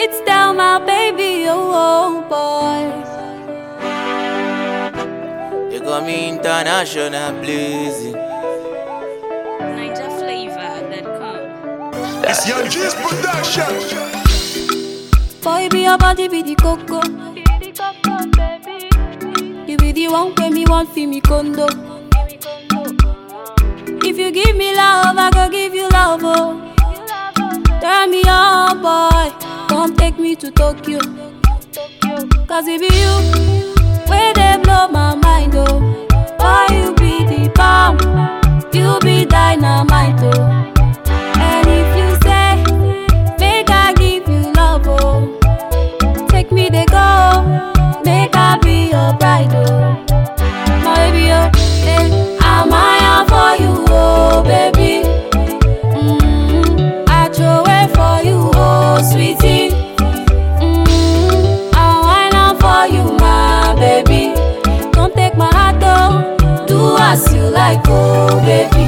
It's down my baby, oh, oh boy. They call me international blazing. Niger flavor that come. It's Young G's production. Boy, be your body be the coco. You be the one when me want feel me condo. If you give me love, I go give you love, oh. Turn me on, boy. Come take me to Tokyo. Cause it be you, where they blow my mind, oh. Boy, you be the bomb. You be dynamite, oh. And if you say, make I give you love, oh. Take me they go, make I be your bride, oh. My baby, oh, eh, I'm higher for you, oh, baby. Mm, I throw away for you, oh, sweetie. Mm, I whine out for you, my baby. Don't take my heart, oh. Do as you like, oh, baby.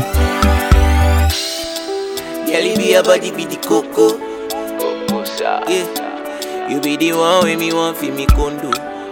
Girl, you be your body be the coco. Yeah. You be the one with me want feel me condo.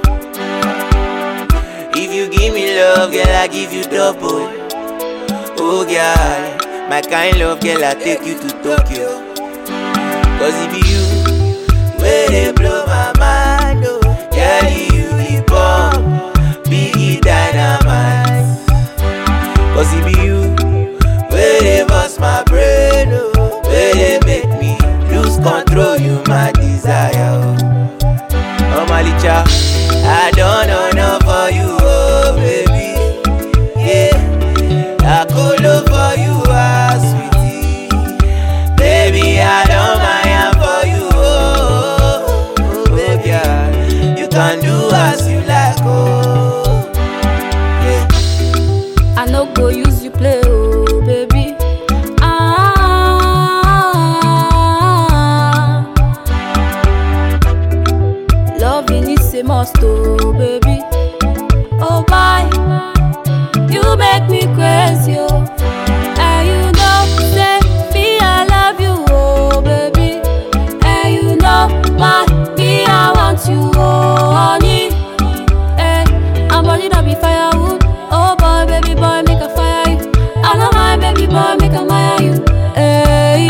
If you give me love, girl, I give you double. Oh, girl, my kind love, girl, I take you to Tokyo. Cause it be you, where they blow my mind, oh. Girl, you the bomb, biggie dynamite. Cause it be you, where they bust my brain, oh. Where they make me lose control, you my desire, oh. Oh, Malicha, I don't know no for you, oh, baby. Yeah, I could love for you, ah, sweetie. Baby, I don't mind for you, oh, oh, baby. yeah. You can do as you like, oh. Yeah. I no go use you play, oh baby. Ah, loving is a must, oh baby. Oh bye, you make me crazy, oh. And you know, say me I love you, oh baby. And you know, my me I want you, oh honey. Hey, I'm body that be firewood. Oh boy, baby boy, make a fire you. I know my baby boy, make a fire you. Hey,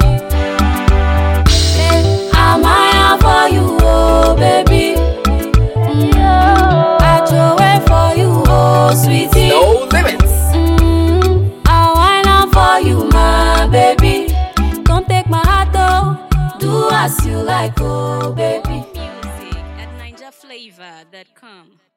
hey, I'm higher for you, oh baby. Mm, I throw away for you, oh sweetie. No limits. Mm, I whine out for you, my baby. Don't take my heart, oh. Do as you like, oh baby. Music at Niger flavor that come.